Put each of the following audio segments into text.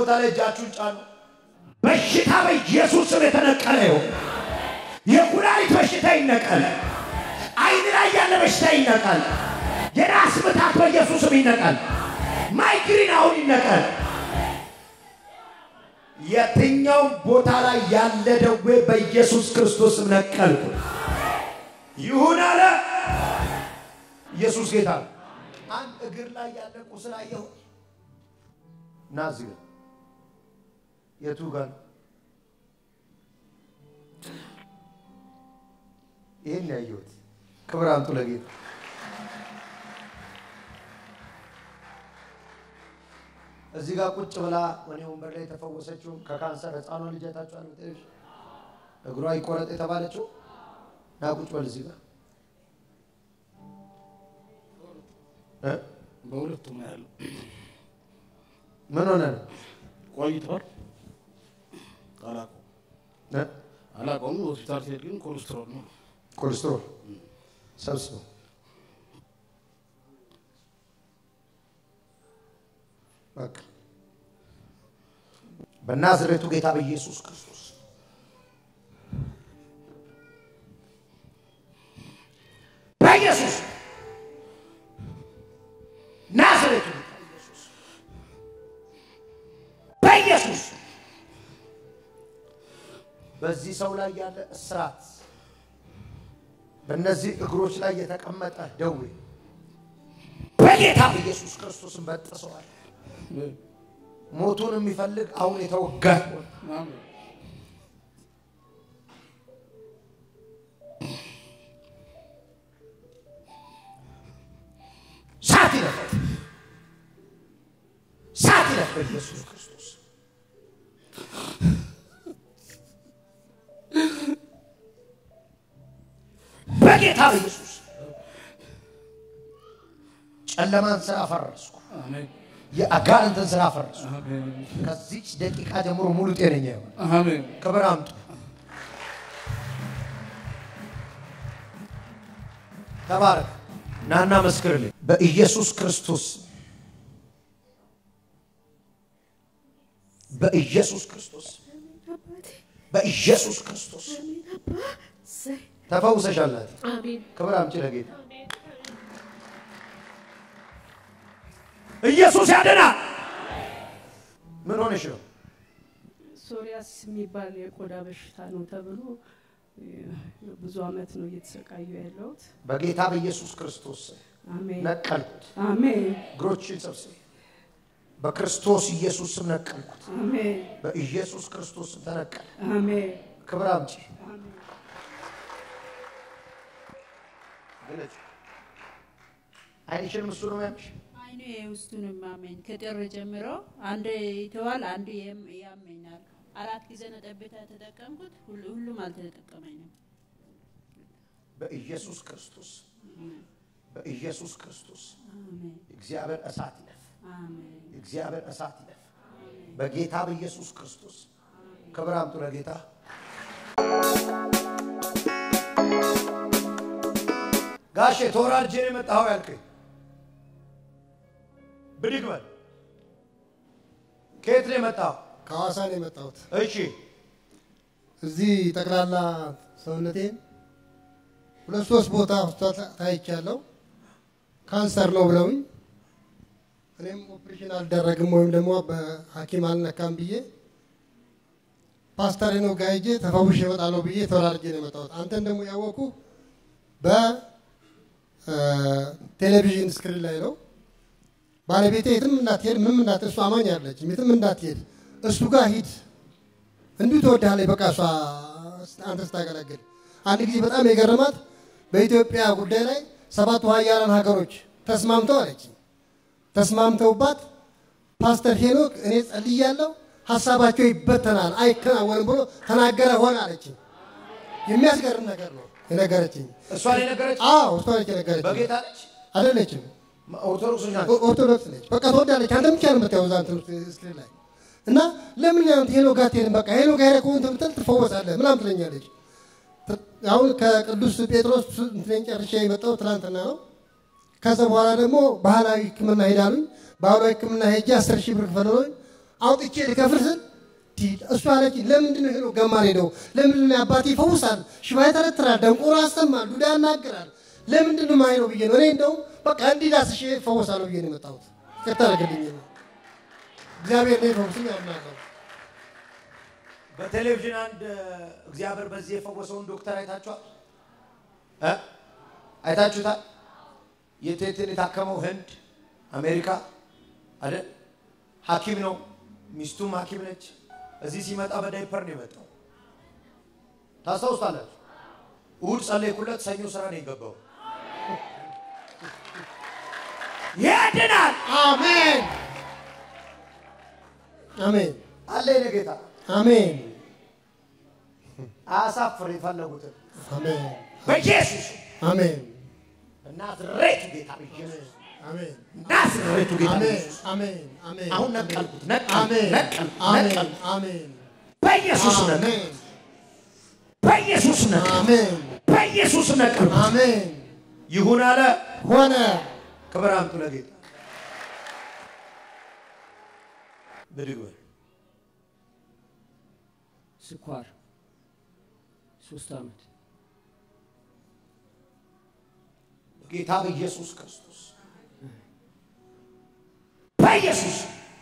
ቦታ ላይ እጃችሁን ጫኑ። በሽታ በኢየሱስ ስም የተነቀለ ይሁን። የኩላሊት በሽታ ይነቀል። አይን ላይ ያለ በሽታ ይነቀል። የራስ ምታት በኢየሱስ ስም ይነቀል። ማይግሪን አሁን ይነቀል። የትኛውም ቦታ ላይ ያለ ደዌ በኢየሱስ ክርስቶስ ስም ነቀልኩ። ይሁን አለ ኢየሱስ ጌታ ነው። አንድ እግር ላይ ያለ ቁስል አየሁ። ና እዚህ ጋር የቱ ጋር ነው? ይህን ያየሁት። ክብር አምጡ ለጌታ። እዚህ ጋር ቁጭ ብላ እኔ ወንበር ላይ የተፈወሰችው ከካንሰር ህፃኗ ልጅ አይታችኋል? በቴሌቪዥን እግሯ ይቆረጥ የተባለችው ና ቁጭ በል እዚህ ጋር እ? በሁለቱም ነው ያለው። ምን ሆነ ነው ቆይቷል። አላውቀውም እ? አላውቀውም። ሆስፒታል ሲሄድ ግን ኮሌስትሮል ነው። ኮሌስትሮል ሰብስበው በቃ በናዝሬቱ ጌታ በኢየሱስ ክርስቶስ በኢየሱስ ናዝሬቱ ጌታ ኢየሱስ በኢየሱስ በዚህ ሰው ላይ ያለ እስራት በእነዚህ እግሮች ላይ የተቀመጠ ደዌ በጌታ በኢየሱስ ክርስቶስን በጥሰዋል። ሞቱን የሚፈልግ አሁን የተወጋ ይሁን። አሜን። ሳት ይለፍ፣ ሳት ይለፍ በኢየሱስ ክርስቶስ በጌታ በኢየሱስ ጨለማን ስራ ፈረስኩ። አሜን። የአጋንንትን ስራ ፈረስኩ። አሜን። ከዚች ደቂቃ ጀምሮ ሙሉ ጤነኛ ይሆን። አሜን። ክብር አምጡ። ተባረክ። ናና መስክርልኝ። በኢየሱስ ክርስቶስ በኢየሱስ ክርስቶስ በኢየሱስ ክርስቶስ ተፈውሰሻል። ናቲ። አሜን ክብር አምጪ ለጌታ። ኢየሱስ ያድናል። ምን ሆነሽ ነው? ሶሪያስ የሚባል የቆዳ በሽታ ነው ተብሎ እ፣ ብዙ አመት ነው እየተሰቃዩ ያለሁት። በጌታ በኢየሱስ ክርስቶስ ስም አሜን ነቀልኩት። አሜን እግሮችን ሰብስቤ በክርስቶስ ኢየሱስ ስም ነቀልኩት። አሜን በኢየሱስ ክርስቶስ ስም ተነቀለ። አሜን ክብር አምጪ። ግለጭ። አይንሽንም እሱ ነው ያምሽ። አይኑ የውስጡን ማመኝ ከጥር ጀምሮ አንድ ይተዋል፣ አንዱ የም- ያመኛል። አራት ጊዜ ነው ጠብታ የተጠቀምኩት፣ ሁሉ- ሁሉም አልተጠቀመኝም። በኢየሱስ ክርስቶስ በኢየሱስ ክርስቶስ አሜን እግዚአብሔር እሳት ይለፍ። አሜን እግዚአብሔር እሳት ይለፍ። በጌታ በኢየሱስ ክርስቶስ ክብር አምጡ ለጌታ። ጋሼ ተወራርጄ ነው የመጣኸው ያልከኝ፣ ብድግ በል። ከየት ነው የመጣኸው? ከሐዋሳ ነው የመጣሁት። እሺ እዚህ ጠቅላላ ሰውነቴን ሁለት ሶስት ቦታ ሆስፒታል ታይቻለሁ። ካንሰር ነው ብለውኝ እኔም ኦፕሬሽን አልደረግም ወይም ደግሞ በሐኪም አልነካም ብዬ ፓስተር ነው ጋር ሄጄ ተፈውሼ እመጣለሁ ብዬ ተወራርጄ ነው የመጣሁት። አንተን ደግሞ ያወኩ በቴሌቪዥን ስክሪን ላይ ነው። ባለቤቴ የትም እንዳትሄድ ምንም እንዳት እሱ አማኝ አለች የትም እንዳትሄድ እሱ ጋር ሂድ እንዲሁ ትወድሃለች። በቃ እሷ አንተ ስታገለግል አንድ ጊዜ በጣም የገረማት በኢትዮጵያ ጉዳይ ላይ ሰባቱ ሀያላን ሀገሮች ተስማምተው አለች። ተስማምተውባት ፓስተር ሄኖክ እኔ ጸልያለሁ፣ ሀሳባቸው ይበተናል፣ አይከናወንም ብሎ ተናገረ ሆነ አለች። የሚያስገርም ነገር ነው የነገረችኝ። እሷን የነገረች አዎ እሷ ነች የነገረችኝ። በጌታ ነች፣ አይደለችም ኦርቶዶክሶች ናቸው። ኦ- ኦርቶዶክስ ነች። በቃ ትወዳለች። አንተ ብቻ ነው የምታየው እዛ እንትን ውስጥ ስክሪን ላይ እና ለምን ያንተ ሄሎ ጋር አትሄድም? በቃ ሄሎ ጋር ሄደህ ከሆነ ብትል ትፈወሳለህ ምናምን ትለኛለች። ት- አሁን ከቅዱስ ጴጥሮስ እንትኔን ጨርሼ የመጣው ትላንትና ነው። ከዛ በኋላ ደግሞ ባህላዊ ሕክምና ሄዳሉኝ። ባህላዊ ሕክምና ሄጄ አስር ሺህ ብር ክፈለሎኝ አውጥቼ ልከፍል ስል ቲ- እሷ አለች ለምንድን ነው ሄዶ ገማን ሄደው ለምንድን ነው አባቴ ይፈውሳል፣ ሽባ ይተረትራል፣ ደንቆሮ ያሰማል፣ ዱዳ ያናግራል። ለምንድን ነው ማይነው ብዬ ነው እኔ እንደውም በቃ እንዲህ ዳስሼ እፈወሳለሁ ብዬ ነው የመጣሁት። ይቅርታ አድርግልኝ ነው እግዚአብሔር ነው ይፈውስኝ አምናለሁ። በቴሌቪዥን አንድ እግዚአብሔር በዚህ የፈወሰውን ዶክተር አይታችኋል እ አይታችሁታል? የቴትን የታከመው ህንድ አሜሪካ አይደል? ሐኪም ነው፣ ሚስቱም ሐኪም ነች። እዚህ ሲመጣ በዳይፐር ነው የመጣው። ታስታውሳላችሁ? እሑድ ጸለይኩለት፣ ሰኞ ስራ ነው የገባው። ያድናል አሜን አሜን አለ የኔ ጌታ። አሜን አያሳፍር የፈለጉትን አሜን በኢየሱስ አሜን ናዝሬቱ ጌታ በኢየሱስ አሜን ናዝሬቱ ጌታ አሜን በኢየሱስ አሜን አሜን አሁን ነቀልኩት፣ ነቀልኩት፣ አሜን ነቀልኩት፣ አሜን ነቀልኩት። አሜን በኢየሱስ ነቀል፣ አሜን በኢየሱስ ነቀል፣ አሜን በኢየሱስ ነቀል። አሜን ይሁን አለ። ሆነ ክብር አምጡ ለጌታ። ብድግ በል። ስኳር ሶስት ዓመት ጌታ በኢየሱስ ክርስቶስ በኢየሱስ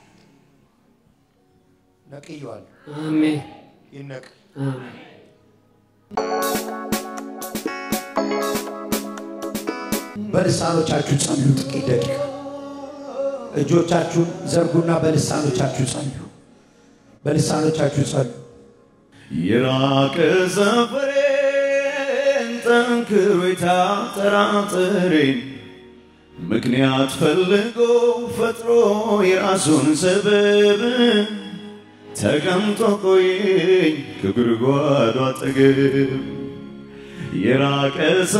ነቅየዋለሁ። አሜን ይነቅል። አሜን በልሳኖቻችሁ ጸልዩ። ጥቂት ደቂቃ እጆቻችሁን ዘርጉና በልሳኖቻችሁ ጸልዩ። በልሳኖቻችሁ ጸልዩ። የራቀ ሰፈሬን ጠንክሮ የታጠራጥሬን ምክንያት ፈልጎ ፈጥሮ የራሱን ሰበብ ተቀምጦ ቆየኝ ከጉድጓዱ አጠገብ የራቀ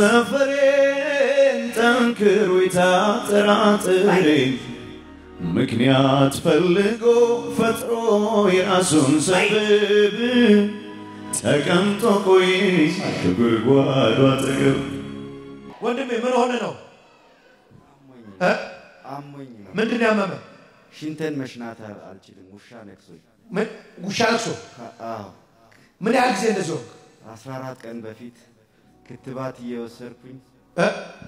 ሰፈሬን ጠንክሮ የታጠራጥሬን ምክንያት ፈልጎ ፈጥሮ የራሱን ሰበብ ተቀምጦ ቆይ ከጉድጓዱ አጠገብ ወንድሜ ምን ሆነ ነው? እ? አሞኝ ነው። ምንድን ነው ያመመ? ሽንቴን መሽናት አል- አልችልም። ውሻ ነክሶኝ። ምን ውሻ ለቅሶ? ከ- አዎ ምን ያህል ጊዜ እንደዚህ ሆንክ? አስራ አራት ቀን በፊት ክትባት እየወሰድኩኝ እ?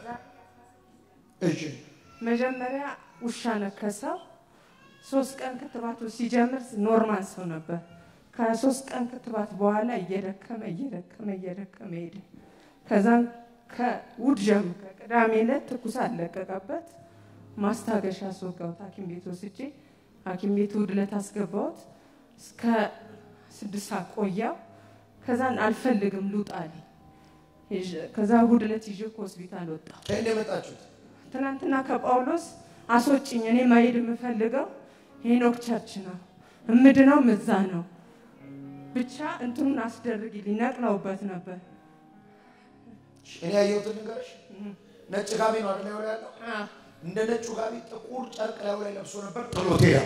እሺ መጀመሪያ ውሻ ነከሰው። ሶስት ቀን ክትባቱ ሲጀምር ኖርማል ሰው ነበር። ከሶስት ቀን ክትባት በኋላ እየደከመ እየደከመ እየደከመ ሄደ። ከዛም ከውድ ጀምሮ ከቅዳሜ ዕለት ትኩሳት ለቀቀበት። ማስታገሻ አስወጋሁት ሐኪም ቤት ወስጄ ሐኪም ቤት እሑድ ዕለት አስገባሁት። እስከ ስድስት ሰዓት ቆያው። ከዛን አልፈልግም ልውጣ አለኝ። ይዤ- ከዛ እሑድ ዕለት ይዤ ከሆስፒታል ወጣሁ። ከእንደ የመጣችሁት ትናንትና ከጳውሎስ አስወጭኝ፣ እኔ ማሄድ የምፈልገው ሄኖክ ቸርች ነው፣ እምድነው ምዛ ነው። ብቻ እንትኑን አስደርግልኝ። ነቅለውበት ነበር። እኔ ያየሁትን ንገርሽ። ነጭ ጋቢ ነው አይደል ያው ያለው? እንደ ነጩ ጋቢ ጥቁር ጨርቅ ላዩ ላይ ለብሶ ነበር። ጥሎት ሄደ።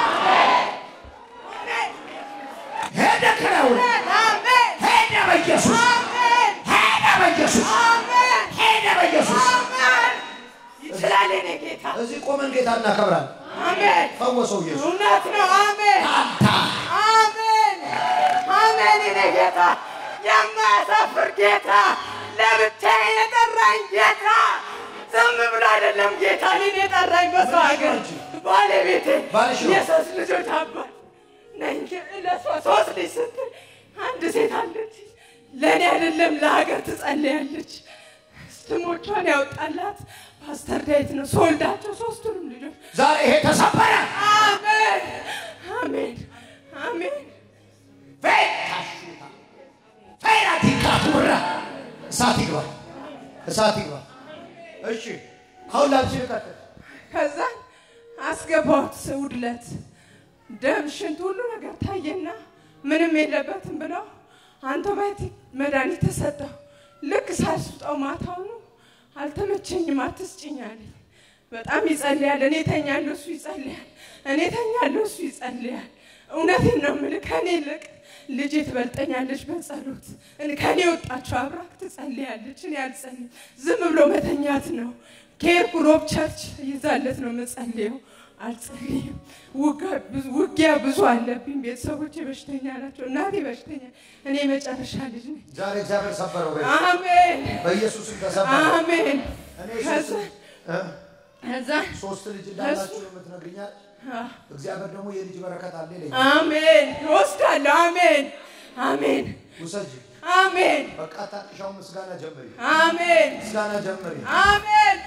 ሄደ ከላዩ ላይ ሄደ በኢየሱስ ሄደ በኢየሱስ ሄደ በኢየሱስ ይችላል የኔ ጌታ። እዚህ ቆመን ጌታ እናከብራለን። አሜን። ፈወሰው ኢየሱስ። እውነት ነው። አሜን አሜን አሜን። የኔ ጌታ የማያሳፍር ጌታ ለብቻዬ የጠራኝ ጌታ ዝም ብሎ አይደለም ጌታ እኔን የጠራኝ በሰው ሀገር ባለቤቴ ባልሽ ነው? የሶስት ልጆች አባት ነኝ። ለሷ ሶስት ልጅ ስትል አንድ ሴት አለች። ለእኔ አይደለም ለሀገር ትጸልያለች። ስሞቿን ያወጣላት ፓስተር ዳዊት ነው። ስወልዳቸው ሶስቱንም ልጆች ዛሬ ይሄ ተሰበረ። አሜን አሜን አሜን። ፌታሹታ ፌራቲካቱራ እሳት ይግባ፣ እሳት ይግባ። እሺ አሁን ላንቺ ልቀጥል። ከዛ አስገባሁት እሑድ ዕለት ደም፣ ሽንት፣ ሁሉ ነገር ታየና ምንም የለበትም ብለው አንቶባዮቲክ መድኃኒት ተሰጠው። ልክ ሳልስጠው ማታውኑ አልተመቸኝም፣ አትስጭኝ አለኝ። በጣም ይጸልያል። እኔ ተኛለሁ፣ እሱ ይጸልያል። እኔ ተኛለሁ፣ እሱ ይጸልያል። እውነቴን ነው የምልህ ከኔ ይልቅ ልጄ ትበልጠኛለች በጸሎት እኔ- ከኔ ወጣችሁ አብራክ ትጸልያለች። እኔ አልጸልይም። ዝም ብሎ መተኛት ነው። ከሄድኩ ሮብ ቸርች ይዛለት ነው የምጸልየው። አልጸልይም። ውጋ- ብዙ- ውጊያ ብዙ አለብኝ። ቤተሰቦቼ በሽተኛ ናቸው። እናቴ በሽተኛ፣ እኔ መጨረሻ ልጅ ነኝ። ዛሬ እግዚአብሔር ሰበረው። በይ። አሜን በኢየሱስም ተሰበረ። አሜን። እኔ ከዛ ሶስት እ? ከዛ ሶስት ልጅ እንዳላችሁ ነው የምትነግሪኛል። አ- እግዚአብሔር ደግሞ የልጅ በረከት አለ ይለኛል። አሜን እወስዳለሁ። አሜን አሜን ውሰጂ። አሜን በቃ ታቅሻው ምስጋና ጀምሪ። አሜን ምስጋና ጀምሪ። አሜን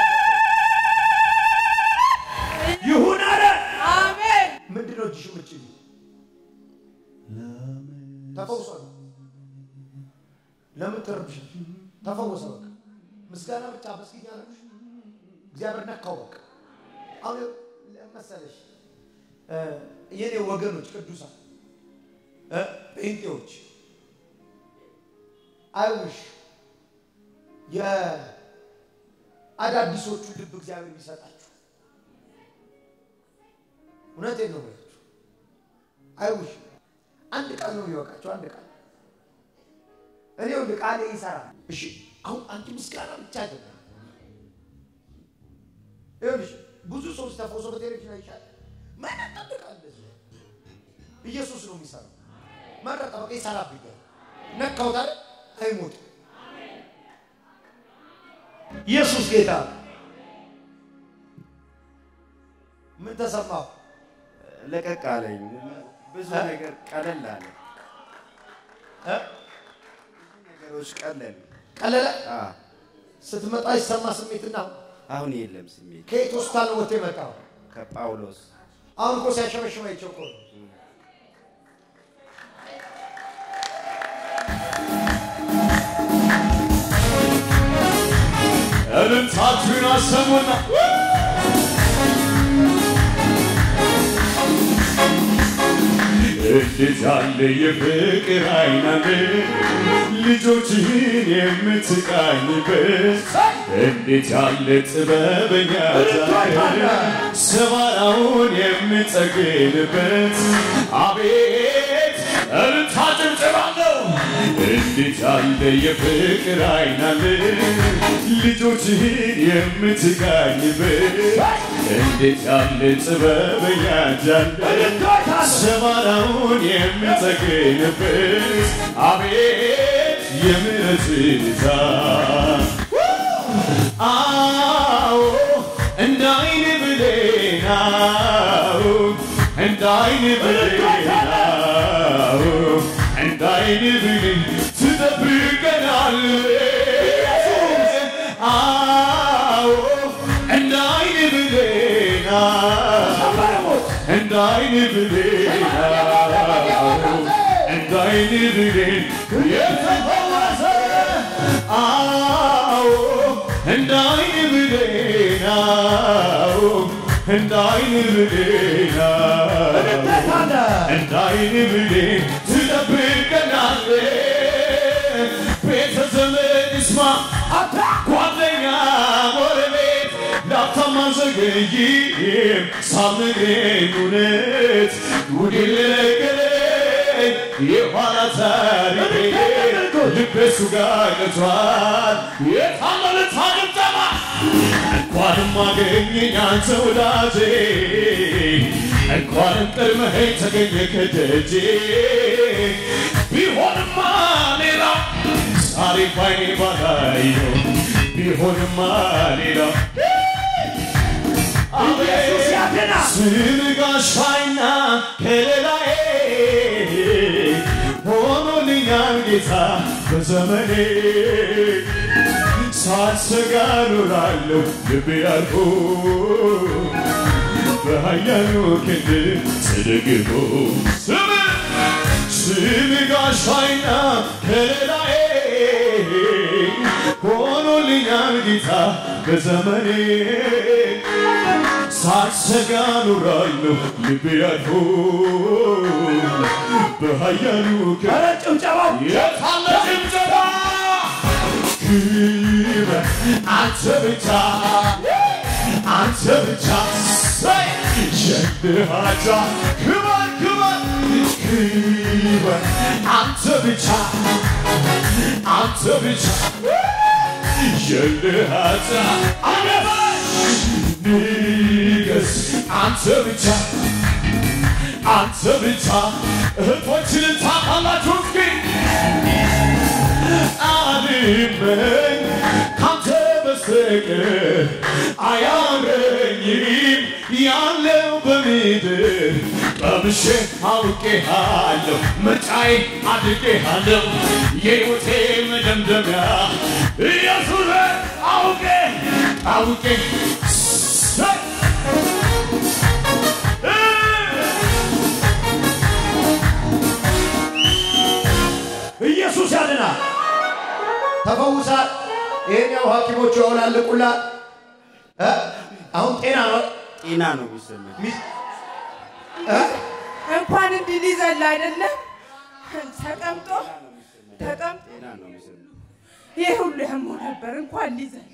ይሁን አለ። አሜን ምንድን ነው እጅሽ ምጭ ተፈውሰ ለምን ትርብሽ? ተፈወሰ። በቃ ምስጋና ብቻ መስጊኛ ነሽ። እግዚአብሔር ነካው። በቃ አሁን መሰለሽ እ የኔ ወገኖች ቅዱሳን እ ጴንጤዎች አይውሽ የአዳዲሶቹ ልብ እግዚአብሔር ቢሰጣችሁ እውነቴን ነው የምላችሁ። አይውሽ አንድ ቃል ነው የሚበቃቸው። አንድ ቃል እኔ ወንድ ቃሌ ይሰራል። እሺ አሁን አንቺ ምስጋና ብቻ አይደለም። ይኸውልሽ ብዙ ሰዎች ተፈውሶ በቴሌቪዥን አይቻል ማንም ቃል እንደዚህ ኢየሱስ ነው የሚሰራው። መረጠ በቃ ይሰራብኛል። ነካውት አይደል አይሞትም። ኢየሱስ ጌታ ነው። ምን ተሰማው? ለቀቅ አለኝ። ብዙ እ? ነገር ቀለል አለ። እ? ነገሮች ቀለል ቀለለ አ ስትመጣ ይሰማ ስሜትና አሁን የለም ስሜት ከየት ሆስፒታል ነው ወጥቶ የመጣው? ከጳውሎስ አሁን እኮ ሲያሸበሽበ አይቼው እኮ ነው። እልልታችሁን አሰሙና እንዴት ያለ የፍቅር አይናለ ልጆችህን የምትቃኝበት እንዴት ያለ ጥበበኛ ዛለ ሰባራውን የምጠግንበት አቤት እልልታ ጭብጨባለሁ እንዴት ያለ የፍቅር አይናለ ልጆችህን የምትቃኝበት እንዴት ያለ ጥበበኛ ጃለ ሰባራውን የምጠግንበት አቤት የምሕረት ብዛት አዎ እንደ አይን ብሌናው እንደ አይን ብሌናው እንደ አይን ብሌን ትጠብቀናል አዎ እንደ አይን ብሌናው እንደ አይን ብሌናው እንደ አይን ብሌን የተፈወሰ አዎ እንደ አይን ብሌናው እንደ አይን ብሌናው እንደ አይን ብሌን ትጠብቀናል ቤተ ዘመድ ይስማ ጓደኛ ጎረቤት ላፍታም አልዘገይም ሳልነግረኝ እውነት ጉድ ልነገረኝ የኋላ ታሪኬ ልቤ እሱ ጋር ቀርቷል የታመነ ታግጠማ እንኳንም አገኘኝ አንተ ወዳጄ እንኳንም ቀድመኸኝ ተገኘ ከደጄ ቢሆንማ ሌላ ዛሬ ባይኔ ባላየው ቢሆንማ ሌላ ኢየሱስ ያድናል። ስም ጋሻይና ከለላዬ ሆኖልኛል ጌታ በዘመኔ ሳልሰጋ ኖራለሁ ልቤ አርፎ በኃያሉ ክንድ ተደግፎ ስም ስም ጋሻይና ከለላዬ ሆኖልኛል ጌታ በዘመኔ ሳልሰጋ ኖራለሁ ልቤ አርፎ በኃያሉ ክንድ ኧረ ጭብጨባው የታለ ጭብጨባ ክብር አንተ ብቻ አንተ ብቻ ሰይ ሸንሃጃ ክብር ክብር ክብር አንተ ብቻ አንተ ብቻ የልሃታ አገባሽ ንገስ አንተ ብቻ አንተ ብቻ እህቶችንን ታውቃላችሁ እስኪ አልመኝ ካንተ በስተቀር አያምረኝም ያለው በምድር ቀምሼ አውቄሃለሁ ምርጫዬ አድርጌሃለሁ የሕይወቴ መደምደሚያ ኢየሱስ አውቄ አውቄ ሰ- ኢየሱስ ያድናል። ተፈውሳል። ይሄን ያው ሐኪሞቹ ያውላልቁላል። እ? አሁን ጤና ነው። ጤና ነው የሚሰማኝ። ሚስ- እ? እንኳን እንዲህ ሊዘል አይደለም ተቀምጦ ተቀምጦ ጤና ነው የሚሰማኝ። ይህ ሁሉ ያሞ ነበር እንኳን ሊዘል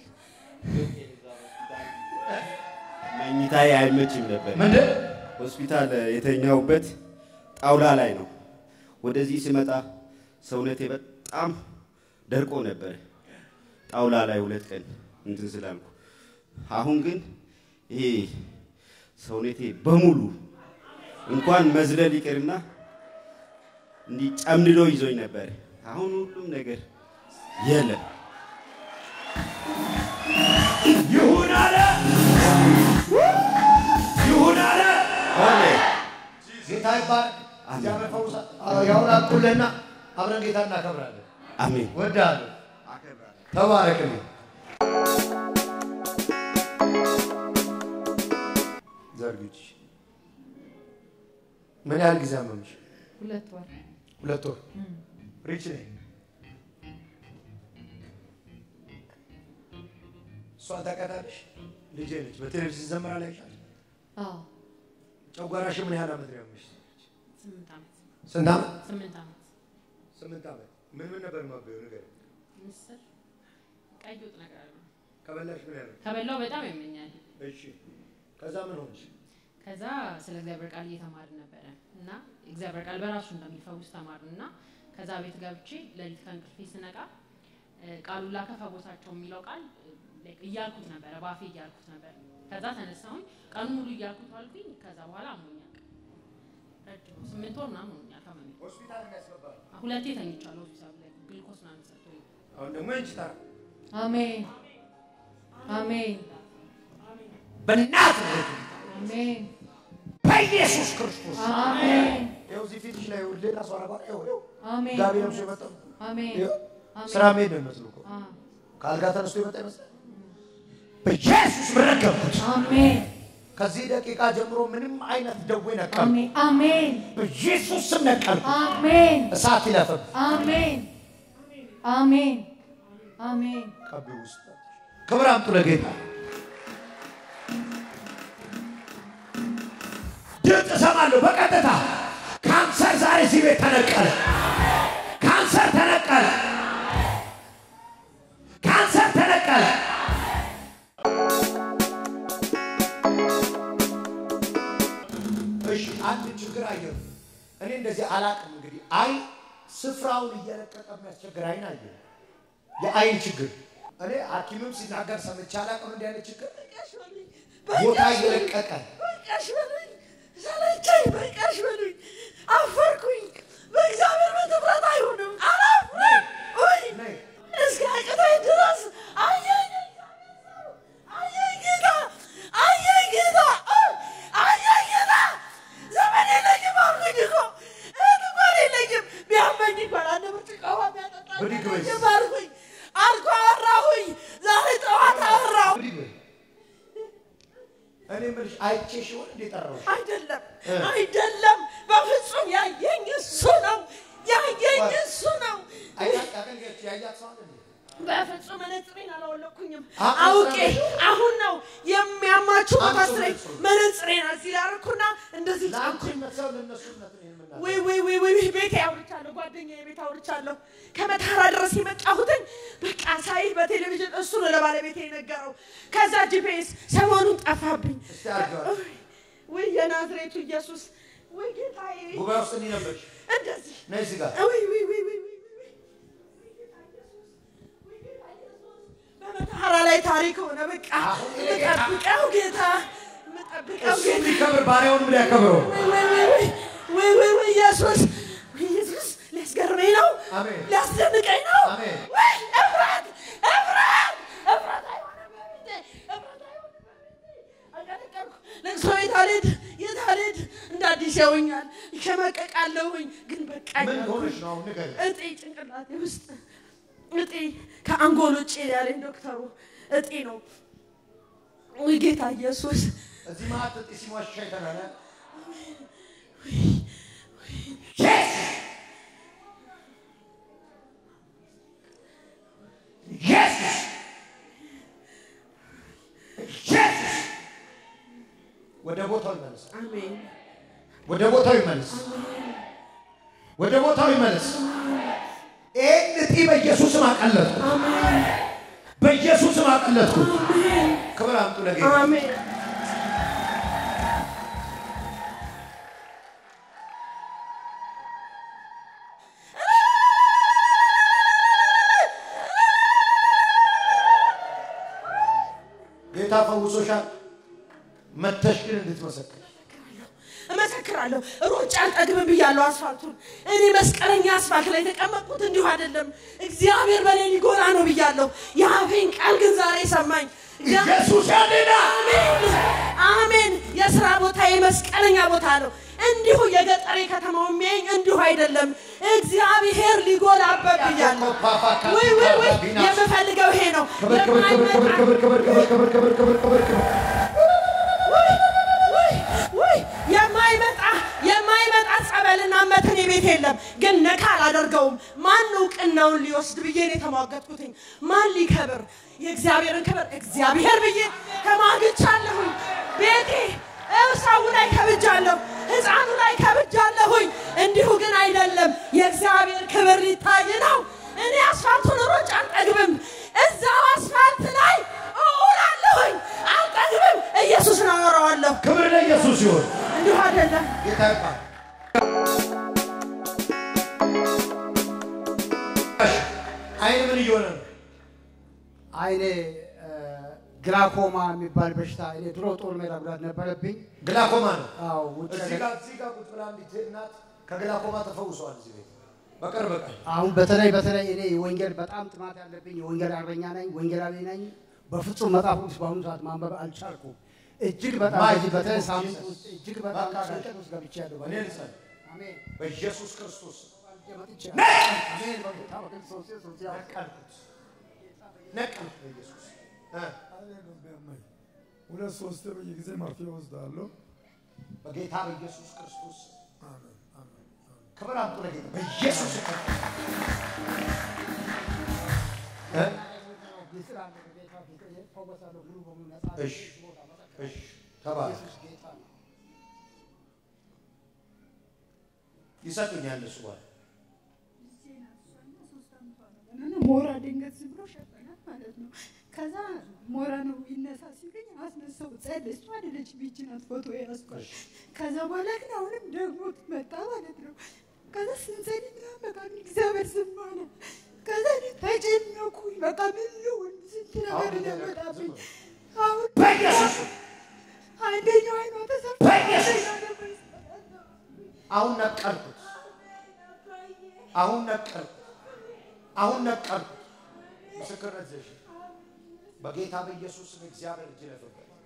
መኝታዬ አይመችም ነበር። ምንድን ሆስፒታል የተኛውበት ጣውላ ላይ ነው። ወደዚህ ስመጣ ሰውነቴ በጣም ደርቆ ነበር። ጣውላ ላይ ሁለት ቀን እንትን ስላልኩ፣ አሁን ግን ይሄ ሰውነቴ በሙሉ እንኳን መዝለል ይቅርና እንዲህ ጨምድዶ ይዞኝ ነበር። አሁን ሁሉም ነገር የለም። ይሁን አለ ይሁን አለ። ሆነ ጌታ ይባረክ። እግዚአብሔር ፈውሳ ያውላቁልና አብረን ጌታ እናከብራለን። አሜን። ወዳለሁ። ተባረክልኝ። ዘርግች ምን ያህል ጊዜ አመምሽ? ሁለት ወር ሁለት ወር። ሪች ነኝ። እሷን ታውቃታለሽ? ልጄ ነች። በቴሌቪዥን ዘመራ ላይ ይሻል። አዎ ጨጓራሽ ምን ያህል ዓመት ነው ያመሽ? ስምንት ዓመት ስንት ዓመት? ስምንት ዓመት ስምንት ዓመት። ምን ምን ነበር ማበየው ነገር ምስር ቀይ ወጥ ነገር አለ ከበላሽ ምን ያህል? ከበላው በጣም ያመኛል። እሺ። ከዛ ምን ሆነሽ? ከዛ ስለ እግዚአብሔር ቃል እየተማርን ነበረ እና እግዚአብሔር ቃል በራሱ እንደሚፈውስ ተማርን እና ከዛ ቤት ገብቼ ሌሊት ከእንቅልፌ ስነቃ እ፣ ቃሉ ላከ ፈወሳቸው የሚለው ቃል እ፣ like እያልኩት ነበረ፣ በአፌ እያልኩት ነበር። ከዛ ተነሳሁኝ ቀኑ ሙሉ እያልኩት ዋልኩኝ። ከዛ በኋላ አሞኛል። ረጅም ስምንት ወር ምናምን ሆኖኛል ከመሜ ሆስፒታል የሚያስገባ ሁለቴ ተኝቻለሁ ሆስፒታል ላይ ግልኮስ ምናምን ሰጥቶኝ አሁን ደግሞ እንቺ ታር አሜን አሜን በእናትህ አሜን በኢየሱስ ክርስቶስ አሜን ይኸው እዚህ ፊትሽ ላይ ይኸው ሌላ ሰው አረባ ይኸው ይኸው አሜን ጋቢ ለብሶ የመጣው አሜን ይኸው አሜን። ስራ መሄድ ነው የሚመስለው እኮ አ- ከአልጋ ተነስቶ የመጣ ይመስላል። በኢየሱስ ረገምኩት። አሜን ከዚህ ደቂቃ ጀምሮ ምንም አይነት ደዌ ነቀል አሜን አሜን በኢየሱስ ስም ነቀልኩ። አሜን እሳት ይለፍም አሜን አሜን አሜን ቀቢ ውስጥ ክብር አምጡ ለጌታ። ድምፅ እሰማለሁ በቀጥታ ካንሰር ዛሬ እዚህ ቤት ተነቀለ። ካንሰር ተነቀለ። ካንሰር ተነቀለ። እሺ አንድ ችግር አየሁ። እኔ እንደዚህ አላቅም። እንግዲህ አይ ስፍራውን እየለቀቀ የሚያስቸግር አይን አየሁ። የአይን ችግር እኔ ሐኪምም ሲናገር ሰምቼ አላቅም። እንዲህ አይነት ችግር ቦታ እየለቀቀ በቃሽ በሉኝ፣ ሰለቸኝ፣ በቃሽ በሉኝ፣ አፈርኩኝ። በእግዚአብሔር በትፍረት አይሆንም፣ አላፍርም። ውይ ነይ እስከ አቅቶኝ ድረስ አየኝ፣ አየኝ ጌታ፣ አየኝ ጌታ፣ አየኝ ጌታ። ዘመድ የለኝም አልኩኝ እኮ እህት እንኳን የለኝም። ቢያመኝ እንኳን አንድ ብርጭቆ ውሃ ቢያጠጣኝ ብድግ በይ። የለኝም አልኩኝ። አልኩ አወራሁኝ። ዛሬ ጠዋት አወራሁ። ብድግ በይ። እኔ የምልሽ አይቼሽ ይሆን እንዴ ጠራሁሽ? አይደለም እ። አይደለም፣ በፍጹም ያየኝ እሱ ነው። ያየኝ እሱ ነው። አይታቅ አገልጋዮች ያያት ሰው አለ እንዴ? በፍጹም መነጽሬን አላወለኩኝም። አ- አውቄ አስራ- አሁን ነው የሚያማችሁ አምጡ መስለኝ መነጽሩን። መነጽሬን እዚህ ላደረኩና እንደዚህ ለአንቺ ጫንኩኝ። መሰው ለእነሱ እውነት ነው የምናገረው። ወይ ወይ ወይ ወይ ቤቴ አውርቻለሁ፣ ጓደኛዬ ቤት አውርቻለሁ። ከመታራ ድረስ የመጣሁትን በቃ ሳይ በቴሌቪዥን እሱ ነው ለባለቤቴ የነገረው። ከዛ ጂፒኤስ ሰሞኑን ጠፋብኝ። እስቲ አድርገዋል። ወይ የናዝሬቱ ኢየሱስ ወይ ጌታዬ ጉባኤ ውስጥ እንዲህ ነበርሽ። እንደዚህ ነይ እዚህ ጋር ወይ ወይ ወይ ወይ ወይ ወይ በመተሐራ ላይ ታሪክ ሆነ። በቃ አሁን ይሄ ጌታ- የምጠብቀው ጌታ ጠብቀው እሱ ሊከብር ባሪያውንም ሊያከብረው ወይ ወይ ወይ ወይ ወይ ወይ ወይ ኢየሱስ ወይ ኢየሱስ ሊያስገርመኝ ነው አሜን። ሊያስደንቀኝ ነው አሜን። ወይ እፍረት እፍረት እፍረት አይሆንም በቤቴ እፍረት አይሆንም በቤቴ አቀነቀንኩ ለቅሶ ቤት አልሄድ የት አልሄድ እንደ አዲስ ያውኛል ይሸመቀቃለሁኝ ግን በቃኝ ምን አልኩኝ። ሆነሽ ነው አሁን ንገሪኝ። እጤ ጭንቅላቴ ውስጥ እጤ ከአንጎል ውጭ ያለኝ ዶክተሩ እጤ ነው ወይ ጌታ ኢየሱስ እዚህ መሀል ጥጥ ሲሟሽ አይተናል። ኢየሱስ ኢየሱስ ወደ ቦታው ይመለስ። አሜን ወደ ቦታው ይመለስ። ወደ ቦታው ይመለስ። ይህን እጢ በኢየሱስም አቀለጥኩት። በኢየሱስም አቀለጥኩት። ክብር አምጡ ለጌታ። አሜን ጌታ ፈውሶሻል። መተሽ ግን እንድትመሰክር እመሰክራለሁ። ሩጫ አልጠግብም ብያለሁ አስፋልቱን። እኔ መስቀለኛ አስፋልት ላይ የተቀመጥኩት እንዲሁ አይደለም። እግዚአብሔር በእኔ ሊጎራ ነው ብያለሁ። የአፌን ቃል ግን ዛሬ ሰማኝ። ኢየሱስ ያድናል። አሜን አሜን። የስራ ቦታ የመስቀለኛ ቦታ ነው። እንዲሁ የገጠሬ ከተማው የሚያኝ እንዲሁ አይደለም። እግዚአብሔር ሊጎላበት ብያለሁ። ወይ ወይ ወይ የምፈልገው ይሄ ነው። ክብር ክብር ክብር ክብር ክብር ክብር ክብር ክብር ክብር ክብር ክብር ክብር ውይ ውይ ውይ የማይመጣ የማይመጣ ጸበልና መተን ቤት የለም። ግን ነካ አላደርገውም። ማን እውቅናውን ሊወስድ ብዬ ነው የተሟገጥኩትኝ? ማን ሊከብር? የእግዚአብሔርን ክብር እግዚአብሔር ብዬ ተሟግቻለሁኝ። ቤቴ እው ሰው ላይ ከብጃለሁ፣ ህፃኑ ላይ ከብጃለሁኝ። እንዲሁ ግን አይደለም። የእግዚአብሔር ክብር ሊታይ ነው። እኔ አስፋልቱን ሮጭ አልጠግብም። እዛው አስፋልት ላይ እውላለሁኝ፣ አልጠግብም። ኢየሱስን አወራዋለሁ። ክብር ለኢየሱስ ይሁን። እንዲሁ አይደለም። ጌታ ይባል። አይን ምን እየሆነ ነው? አይኔ ግላኮማ የሚባል በሽታ እኔ ድሮ ጦር ሜዳ ጉዳት ነበረብኝ። ግላኮማ ነው። አዎ ውጭ እዚህ ሀገር- ጋር እዚህ ጋር ቁጭ ብላ አንዲት እናት ከግላኮማ ተፈውሰዋል እዚህ ቤት በቅርብ ቀን። አሁን በተለይ በተለይ እኔ የወንጌል በጣም ጥማት ያለብኝ የወንጌል አርበኛ ነኝ፣ ወንጌላዊ ነኝ። በፍጹም መጽሐፍ ቅዱስ በአሁኑ ሰዓት ማንበብ አልቻልኩም። እጅግ በጣም ማይ በዚህ በተለይ ጂሰስ። ሳምንት ውስጥ እጅግ በጣም በቃ ጭንቀት ውስጥ ገብቻለሁ። እኔ ልጸልይ። አሜን በኢየሱስ ክርስቶስ መጥቻለሁ። አሜን በጌታ በክርስቶስ ኢየሱስ ያው ነቀልኩት፣ ነቀልኩት በኢየሱስ እ ሁለት ሶስት በየጊዜ መርፌ ወስዳለሁ። በጌታ በኢየሱስ ክርስቶስ ክብር አምጡ ለጌታ በኢየሱስ እ? የስራ ጌታ ፊት እፈወሳለሁ ሙሉ በሙሉ ነፃ ነኝ። እሺ እሺ ተባረክ። ኢየሱስ ጌታ ነው። ይሰጡኛል እሱ በኋላ እና ሞራ ድንገት ዝም ብሎ ሸፈናት ማለት ነው። ከዛ ሞራ ነው ይነሳ ሲሉኝ አስነሳው። ጸድ እሷ አይደለች ቢች ናት ፎቶ ያስኳል። ከዛ በኋላ ግን አሁንም ደግሞ መጣ ማለት ነው። ከዛ ስንጸልይ ምናምን በቃ ግን እግዚአብሔር ዝም አለ። ከዛ እኔ ተጨነኩኝ። በቃ ምን ልሁን ስንት ነገር ለመጣብኝ። አሁን በኢየሱስ አንደኛው አይኗ ተሰፋ። በኢየሱስ አሁን ነቀልኩት፣ አሁን ነቀልኩት፣ አሁን ነቀልኩት። ምስክርነት ዘሽ በጌታ በኢየሱስ ስም እግዚአብሔር እጅ ለፈበት